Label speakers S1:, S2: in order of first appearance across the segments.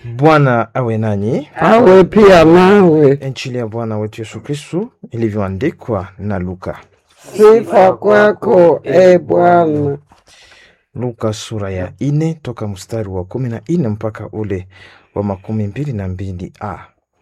S1: Bwana awe nanyi.
S2: awe pia nawe.
S1: Injili ya Bwana wetu Yesu Kristu ilivyoandikwa na Luka.
S2: Sifa kwako e Bwana.
S1: Luka sura ya ine toka mstari wa kumi na ine mpaka ule wa makumi mbili na mbili a.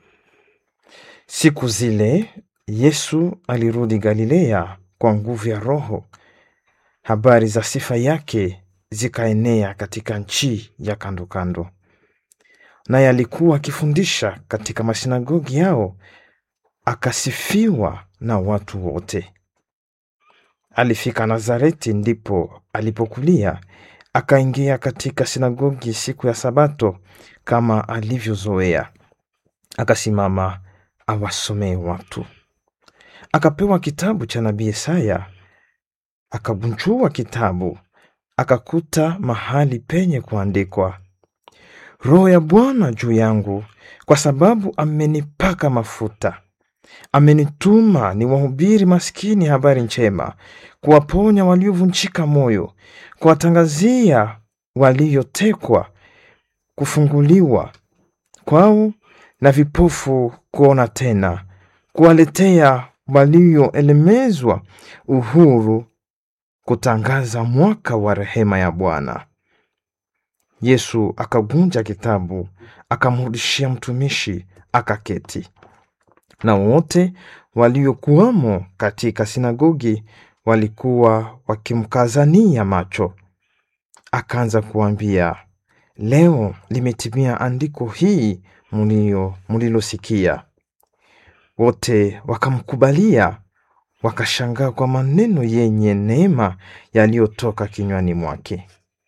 S1: Siku zile Yesu alirudi Galilea kwa nguvu ya Roho. Habari za sifa yake zikaenea katika nchi ya kando kando, naye alikuwa akifundisha katika masinagogi yao, akasifiwa na watu wote. Alifika Nazareti, ndipo alipokulia, akaingia katika sinagogi siku ya Sabato kama alivyozoea, akasimama awasomee watu. Akapewa kitabu cha nabii Isaya, akabunjua kitabu, akakuta mahali penye kuandikwa, Roho ya Bwana juu yangu, kwa sababu amenipaka mafuta amenituma niwahubiri maskini habari njema, kuwaponya waliovunjika moyo, kuwatangazia waliotekwa kufunguliwa kwao, na vipofu kuona tena, kuwaletea walioelemezwa uhuru, kutangaza mwaka wa rehema ya Bwana. Yesu akagunja kitabu, akamrudishia mtumishi, akaketi na wote waliokuwamo katika sinagogi walikuwa wakimkazania macho. Akaanza kuambia, leo limetimia andiko hii mulio mulilosikia. Wote wakamkubalia, wakashangaa kwa maneno yenye neema yaliyotoka kinywani mwake.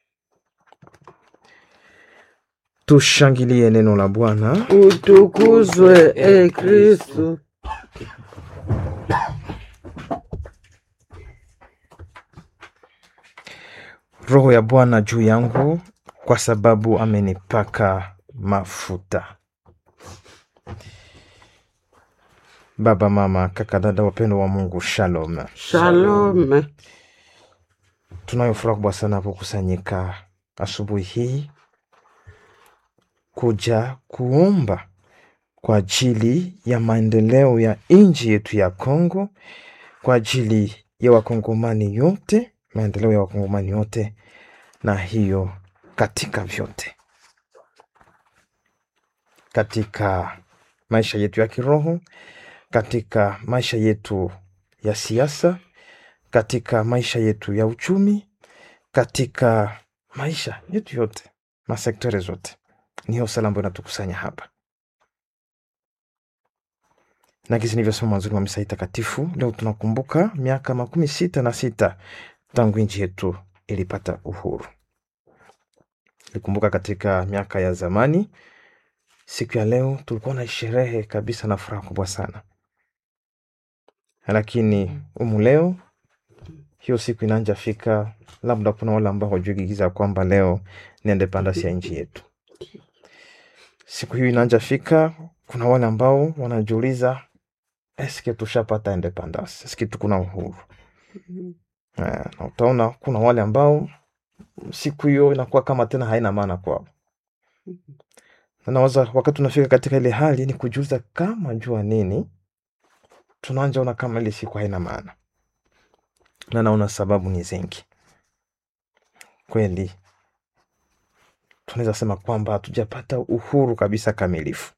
S1: Tushangilie neno la Bwana.
S2: Utukuzwe e Kristu.
S1: Roho ya Bwana juu yangu, kwa sababu amenipaka mafuta. Baba, mama, kaka, dada, wapendo wa Mungu, shalom.
S2: Shalome.
S1: Tunayo furaha kubwa sana kukusanyika asubuhi hii kuja kuomba kwa ajili ya maendeleo ya nchi yetu ya Kongo, kwa ajili ya wakongomani yote, maendeleo ya wakongomani yote, na hiyo katika vyote, katika maisha yetu ya kiroho, katika maisha yetu ya siasa, katika maisha yetu ya uchumi, katika maisha yetu yote, masektore zote. Ni hiyo sala ambayo inatukusanya hapa, na kisi nilivyosema mwanzoni mwa misa hii takatifu, leo tunakumbuka miaka makumi sita na sita tangu nchi yetu ilipata uhuru. Likumbuka katika miaka ya zamani, siku ya leo tulikuwa na sherehe kabisa na furaha kubwa sana, lakini umu leo hiyo siku inaanja fika, labda kuna wale ambao wajugigiza kwamba leo ni independence ya nchi yetu. Siku hiyo inaanja fika, kuna wale ambao wanajiuliza eske tushapata independence, eske tukuna uhuru Eh, na utaona kuna wale ambao siku hiyo inakuwa kama tena haina maana kwao. Na nawaza wakati tunafika katika ile hali ni kujiuliza kama jua nini tunaanja ona kama ile siku haina maana, na naona sababu ni zingi kweli. Tunaweza sema kwamba hatujapata uhuru kabisa kamilifu.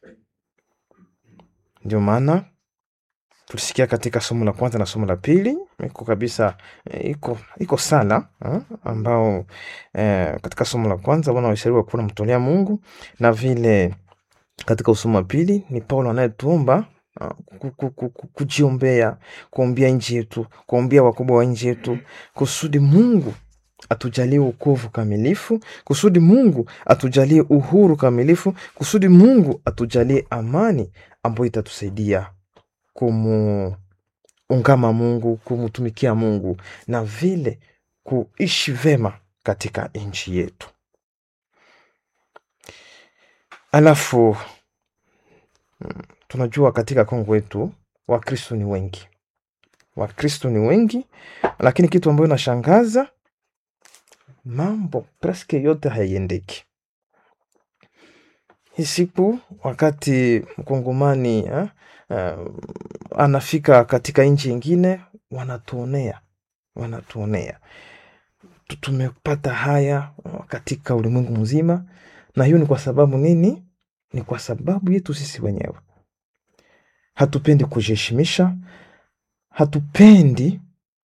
S1: Ndio maana tulisikia katika somo la kwanza na somo la pili iko kabisa eh, iko iko sala eh, ambao eh, katika somo la kwanza Bwana waishauriwa kuwa namtolea Mungu, na vile katika usomo wa pili ni Paulo anayetuomba ah, ku- ku- ku- ku- kujiombea, kuombea nchi yetu, kuombea wakubwa wa nchi yetu, kusudi Mungu atujalie wokovu kamilifu, kusudi Mungu atujalie uhuru kamilifu, kusudi Mungu atujalie amani ambayo itatusaidia kumuungama Mungu, kumtumikia Mungu na vile kuishi vema katika nchi yetu. Alafu mm, tunajua katika Kongo wetu Wakristo ni wengi, Wakristo ni wengi, lakini kitu ambayo inashangaza mambo preske yote haiendeki. hii siku wakati mkongomani eh, uh, anafika katika nchi ingine wanatuonea wanatuonea Tu- tumepata haya uh, katika ulimwengu mzima na hiyo ni kwa sababu nini ni kwa sababu yetu sisi wenyewe hatupendi kujiheshimisha hatupendi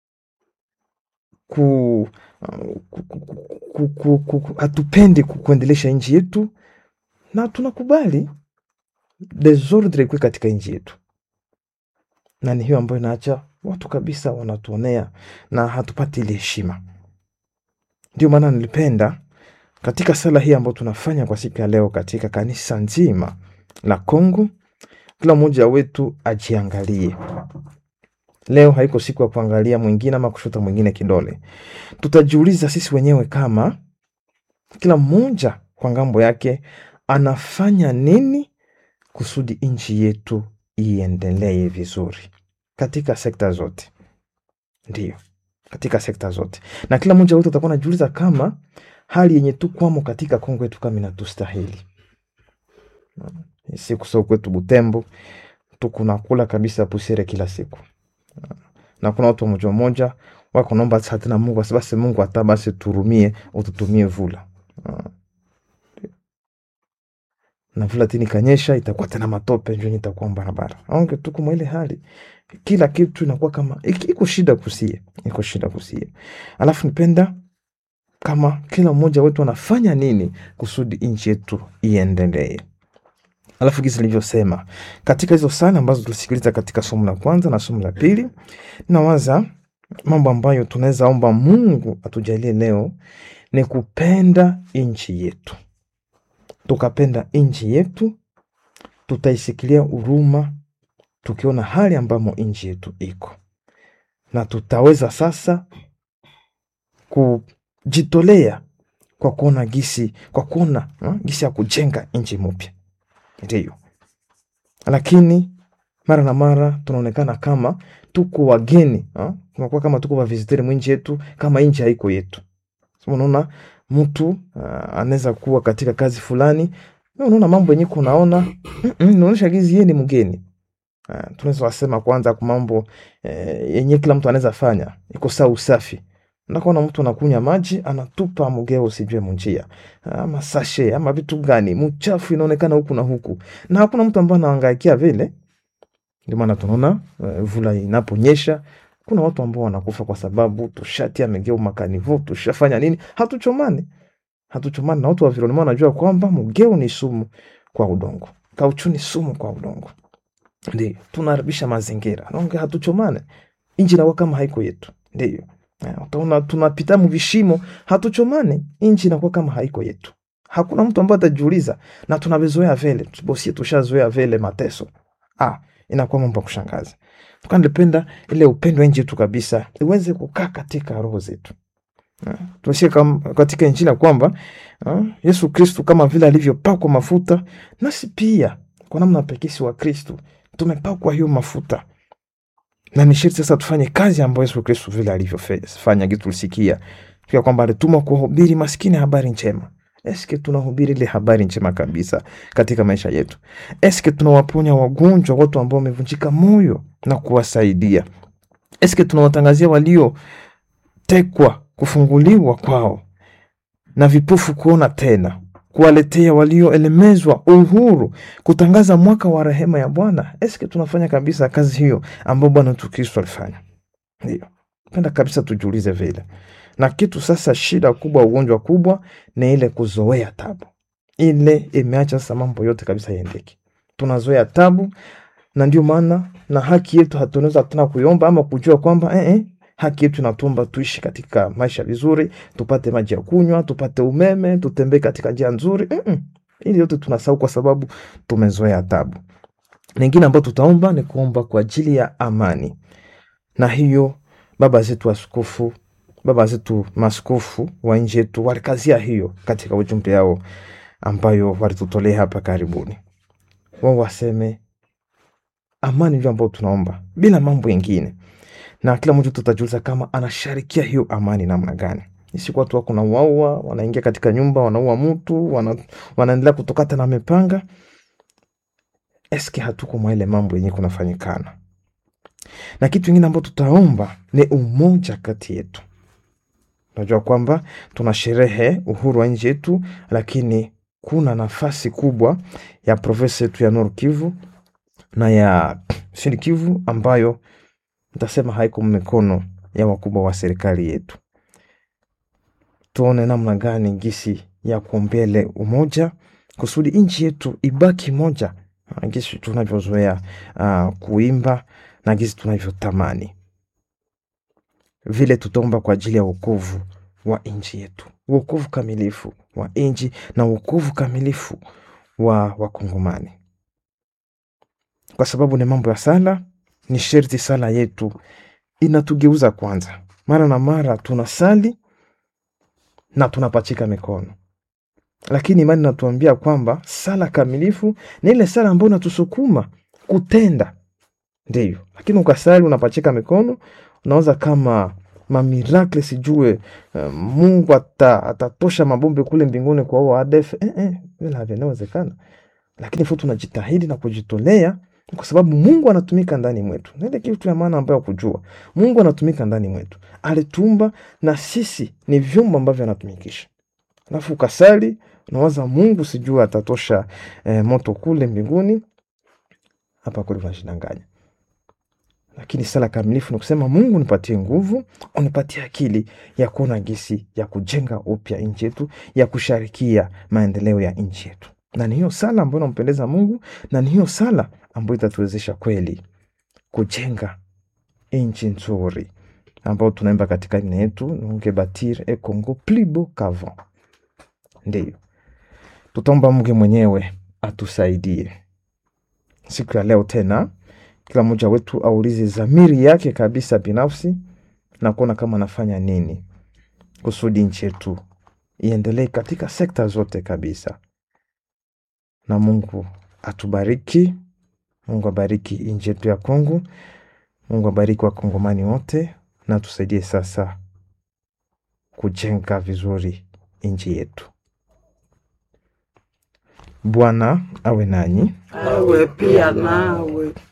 S1: ku, uh, ku, ku, ku, ku, ku, ku, hatupendi ku- kuendelesha nchi yetu na tunakubali desordre ikuwe katika nchi yetu na ni hiyo ambayo inaacha watu kabisa wanatuonea na hatupati ile heshima ndio maana nilipenda katika sala hii ambayo tunafanya kwa siku ya leo katika kanisa nzima la Kongo, kila mmoja wetu ajiangalie. Leo haiko siku ya kuangalia mwingine ama kushuta mwingine kidole. Tutajiuliza sisi wenyewe kama kila mmoja kwa ngambo yake anafanya nini kusudi nchi yetu iendelee vizuri katika sekta zote. Ndiyo, katika sekta zote, na kila mmoja wetu atakuwa anajiuliza kama hali yenye tukwamo katika Kongo yetu kama inatustahili. Siku sio kwetu Butembo tukunakula kabisa pusere kila siku, na kuna watu mmoja mmoja wako naomba sasa tena Mungu basi basi Mungu hata basi turumie ututumie vula Ah. na vula tini kanyesha itakuwa tena matope njo itakuwa barabara aonge tuko mwa ile hali kila kitu inakuwa kama iki- iko shida kusie iko shida kusie alafu nipenda kama kila mmoja wetu anafanya nini kusudi nchi yetu iendelee alafu gizi nilivyosema katika hizo sala ambazo tulisikiliza katika somo la kwanza na somo la pili nawaza mambo ambayo tunaweza omba mungu atujalie leo ni kupenda nchi yetu tukapenda nchi yetu tutaisikilia huruma tukiona hali ambamo nchi yetu iko na tutaweza sasa kujitolea kwa kuona gisi kwa kuona ha, gisi ya kujenga nchi mpya ndiyo lakini mara na mara tunaonekana kama tuko wageni ha? tunakuwa kama tuko waviziteri mwinchi yetu kama nchi haiko yetu so, unaona mtu uh, anaweza kuwa katika kazi fulani na unaona mambo yenye kunaona inaonyesha gizi yeye ni mgeni uh, tunaweza wasema kwanza kwa mambo eh, yenye kila mtu anaweza fanya iko saa usafi ndakuona mtu anakunya maji anatupa mgeo usijue munjia ama sashe ama vitu gani mchafu inaonekana huku na huku na hakuna mtu ambaye anaangaikia vile ndio maana tunaona uh, vula inaponyesha kuna watu ambao wanakufa kwa sababu tushatia megeo makanivo tushafanya nini hatuchomani hatuchomani na watu wa environment wanajua kwamba mgeo ni sumu kwa udongo kauchu ni sumu kwa udongo ndio tunaharibisha mazingira naonge hatuchomane inji nakuwa kama haiko yetu ndio Eh, utaona tunapita mvishimo hatuchomane inji inakuwa kama haiko yetu hakuna mtu ambaye atajiuliza na tunavizoea vile bosie tushazoea vile mateso ah, inakuwa mambo ya kushangaza tukandependa ile upendo wa nchi yetu kabisa iweze kukaa katika roho zetu Ah, tunasikia kam- katika injili ya kwamba ah, yesu kristu kama vile alivyopakwa mafuta nasi pia kwa namna pekesi wa kristu tumepakwa hiyo mafuta na ni sharti sasa tufanye kazi ambayo yesu kristu vile alivyofanya gitu tulisikia pia kwamba alitumwa kuwahubiri maskini habari njema eske tunahubiri ile habari njema kabisa katika maisha yetu eske tunawaponya wagonjwa watu ambao wamevunjika moyo na kuwasaidia eske tunawatangazia waliotekwa kufunguliwa kwao na vipofu kuona tena kuwaletea walioelemezwa uhuru kutangaza mwaka wa rehema ya bwana eske tunafanya kabisa kazi hiyo ambayo bwana wetu kristo alifanya ndio penda kabisa tujiulize vile na kitu sasa shida kubwa ugonjwa kubwa ni ile kuzoea tabu ile imeacha sasa mambo yote kabisa iendeke tunazoea tabu na ndio maana na haki yetu hatunaweza tena kuiomba ama kujua kwamba eh, eh, haki yetu inatumba tuishi katika maisha vizuri tupate maji ya kunywa tupate umeme tutembee katika njia nzuri Mm-mm. ili yote tunasahau kwa sababu tumezoea tabu lingine ambayo tutaomba ni kuomba kwa ajili ya amani na hiyo baba zetu askofu baba zetu maskofu wa nchi yetu walikazia hiyo katika ujumbe yao ambayo walitutolea hapa karibuni wao waseme amani ndio ambayo tunaomba bila mambo yengine na kila mtu tutajiuliza kama anasharikia hiyo amani namna gani siku watu wako nauaua, wanaingia katika nyumba wanaua mtu, wana, wanaendelea kutokata na mipanga. Eske hatuko mwa ile mambo yenye kunafanyikana? Na kitu ingine ambacho tutaomba ni umoja kati yetu. Unajua kwamba tuna sherehe uhuru wa nchi yetu, lakini kuna nafasi kubwa ya provinsi yetu ya Nord Kivu na ya Sud Kivu ambayo nitasema haiko mikono ya wakubwa wa serikali yetu. Tuone namna gani gisi ya kuombele umoja kusudi nchi yetu ibaki moja, ah, gisi tunavyozoea uh, kuimba na gisi tunavyotamani vile tutaomba kwa ajili ya wokovu wa nchi yetu, wokovu kamilifu wa nchi na wokovu kamilifu wa Wakongomani, kwa sababu ni mambo ya sala. Ni sherti sala yetu inatugeuza kwanza. Mara na mara tunasali na tunapachika mikono, lakini imani inatuambia kwamba sala kamilifu ni ile sala ambayo inatusukuma kutenda, ndiyo. Lakini ukasali unapachika mikono, unawaza kama mamirakle sijue uh, Mungu ata, atatosha mabombe kule mbinguni kwa huo ADF eh, eh, vile havinawezekana, lakini fu tunajitahidi na kujitolea kwa sababu Mungu anatumika ndani mwetu. Na ile kitu ya maana ambayo kujua Mungu anatumika ndani mwetu, alitumba na sisi ni vyombo ambavyo anatumikisha. Alafu ukasali unawaza Mungu sijue atatosha eh, moto kule mbinguni, hapa kule unajidanganya lakini sala kamilifu ni kusema Mungu nipatie nguvu, unipatie akili ya kuona gisi ya kujenga upya nchi yetu, ya kusharikia maendeleo ya nchi yetu, na ni hiyo sala ambayo inampendeza Mungu, na ni hiyo sala ambayo itatuwezesha kweli kujenga nchi nzuri ambayo tunaimba katika nne yetu nunge batir e Congo plus beau qu'avant. Ndiyo tutaomba Mungu mwenyewe atusaidie siku ya leo tena kila mmoja wetu aulize dhamiri yake kabisa binafsi na kuona kama anafanya nini kusudi nchi yetu iendelee katika sekta zote kabisa. Na Mungu atubariki, Mungu abariki nchi yetu ya Kongo, Mungu abariki wakongomani wote, na tusaidie sasa kujenga vizuri nchi yetu. Bwana awe nanyi.
S2: awe pia nawe.